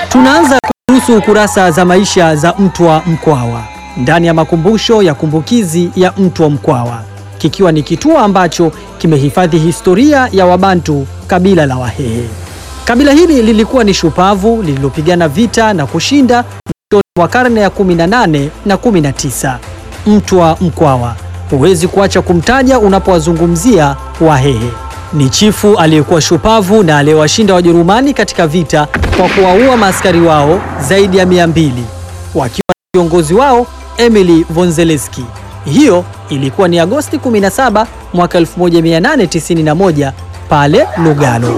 Tunaanza kuhusu ukurasa za maisha za Mtwa Mkwawa ndani ya makumbusho ya kumbukizi ya Mtwa Mkwawa, kikiwa ni kituo ambacho kimehifadhi historia ya Wabantu kabila la Wahehe. Kabila hili lilikuwa ni shupavu lililopigana vita na kushinda mwishoni mwa karne ya 18 na 19. Mtwa Mkwawa huwezi kuacha kumtaja unapowazungumzia Wahehe. Ni chifu aliyekuwa shupavu na aliyewashinda Wajerumani katika vita kwa kuwaua maaskari wao zaidi ya mia mbili wakiwa na kiongozi wao Emily von Zelewski. Hiyo ilikuwa ni Agosti 17 mwaka 1891 pale Lugalo.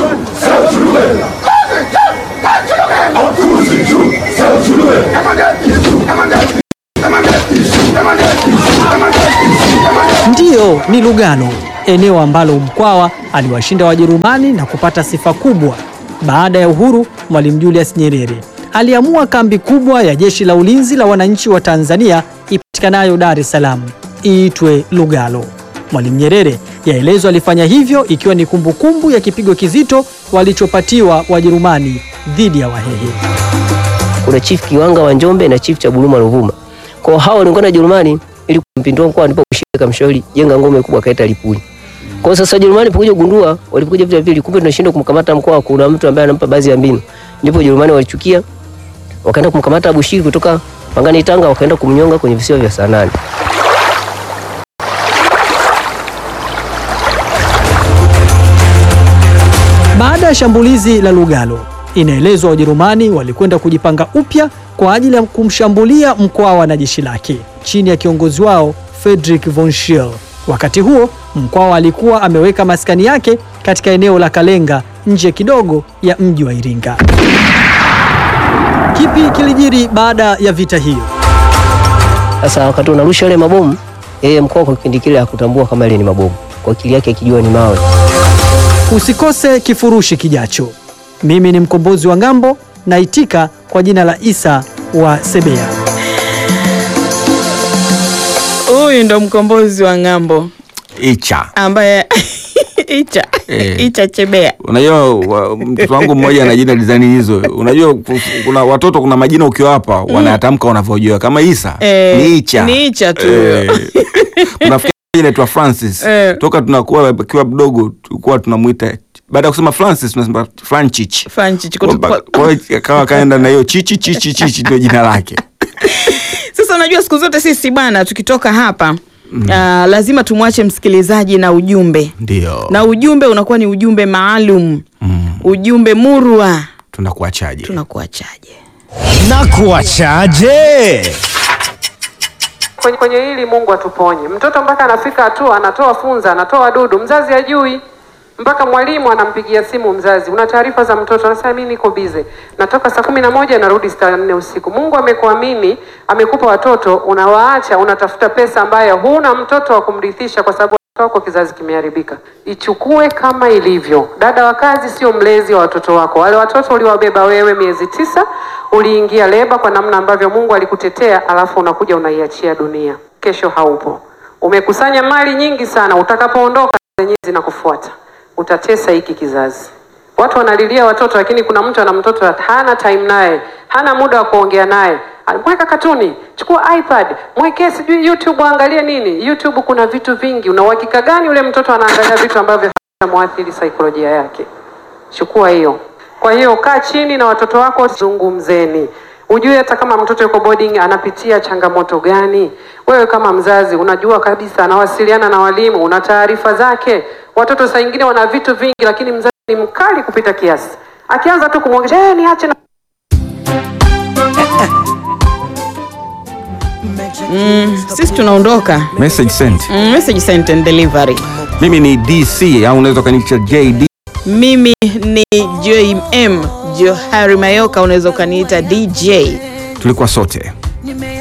Ndiyo, ni Lugalo, eneo ambalo Mkwawa aliwashinda Wajerumani na kupata sifa kubwa. Baada ya uhuru, Mwalimu Julius Nyerere aliamua kambi kubwa ya Jeshi la Ulinzi la Wananchi wa Tanzania ipatikanayo Dar es Salaam iitwe Lugalo. Mwalimu Nyerere yaelezwa alifanya hivyo ikiwa ni kumbukumbu ya kipigo kizito walichopatiwa Wajerumani dhidi ya Wahehe. kuna chief Kiwanga wa Njombe na chief cha Buluma Ruvuma. Kwa hao waliungana na Jerumani ili kumpindua mkoa, ndipo kushika mshauri jenga ngome kubwa kaita Lipuli. Kwa sasa Jerumani walipokuja kugundua, walipokuja vita vile, kumbe tunashindwa kumkamata mkoa, kuna mtu ambaye anampa baadhi ya mbinu, ndipo Jerumani walichukia, wakaenda kumkamata Abushiri kutoka Pangani Tanga, wakaenda kumnyonga kwenye visiwa vya Sanani. Baada ya shambulizi la Lugalo, inaelezwa Wajerumani walikwenda kujipanga upya kwa ajili ya kumshambulia Mkwawa na jeshi lake chini ya kiongozi wao Friedrich von Scheel. Wakati huo Mkwawa alikuwa ameweka maskani yake katika eneo la Kalenga nje kidogo ya mji wa Iringa. Kipi kilijiri baada ya vita hiyo? Sasa wakati unarusha yale mabomu, yeye mkoa kwa kipindi kile hakutambua kama ile ni mabomu, kwa akili yake akijua ni mawe. Usikose kifurushi kijacho. Mimi ni mkombozi wa ng'ambo, naitika kwa jina la Isa wa Sebea. Huyu ndo mkombozi wa ng'ambo Icha. ambaye Icha Eh. Icha Chebea. Unajua wa- mtoto wangu mmoja ana jina design hizo. Unajua ku- kuna watoto kuna majina ukiwapa wanayatamka wanavyojua kama Isa Eh, ni Icha. ni Icha tu. Eh. Kuna fikiri mmoja anaitwa Francis. Eh. Toka tunakuwa akiwa mdogo tulikuwa tunamuita baada ya kusema Francis tunasema Franchich. Franchi Kwa Chikoto- kwa hiyo akawa kaenda na hiyo chichi chichi chichi ndio jina lake. Sasa unajua siku zote sisi bwana tukitoka hapa ah, lazima tumwache msikilizaji na ujumbe Ndio. na ujumbe unakuwa ni ujumbe maalum Mm. ujumbe murwa Tunakuachaje? tunakuachaje na kuachaje? kwenye, kwenye hili Mungu atuponye. Mtoto mpaka anafika hatua anatoa funza, anatoa dudu, mzazi hajui, mpaka mwalimu anampigia simu mzazi, una taarifa za mtoto? Anasema mimi niko bize, natoka saa kumi na moja narudi saa nne usiku. Mungu amekuamini, amekupa watoto, unawaacha, unatafuta pesa ambayo huna mtoto wa kumrithisha kwa sababu watoto wako kizazi kimeharibika. Ichukue kama ilivyo. Dada wa kazi sio mlezi wa watoto wako. Wale watoto uliwabeba wewe miezi tisa, uliingia leba kwa namna ambavyo Mungu alikutetea, alafu unakuja unaiachia dunia. Kesho haupo. Umekusanya mali nyingi sana, utakapoondoka zenyewe zinakufuata. Utatesa hiki kizazi. Watu wanalilia watoto, lakini kuna mtu ana mtoto hana time naye, hana muda wa kuongea naye. Mweka katuni, chukua iPad, mwekee sijui YouTube, angalie nini. YouTube kuna vitu vingi. Una uhakika gani yule mtoto anaangalia vitu ambavyo vinamwathiri saikolojia yake? Chukua hiyo. Kwa hiyo kaa chini na watoto wako, zungumzeni, ujue hata kama mtoto yuko boarding anapitia changamoto gani. Wewe kama mzazi unajua kabisa, anawasiliana na walimu, una taarifa zake. Watoto saa ingine wana vitu vingi, lakini mzazi ni mkali kupita kiasi, akianza tu kumwongesha eh, niache na sisi tunaondoka Message sent. mm, message sent and delivery Mimi ni DC au unaweza kaniita JD. mimi ni jm johari mayoka unaweza ukaniita dj Tulikuwa sote.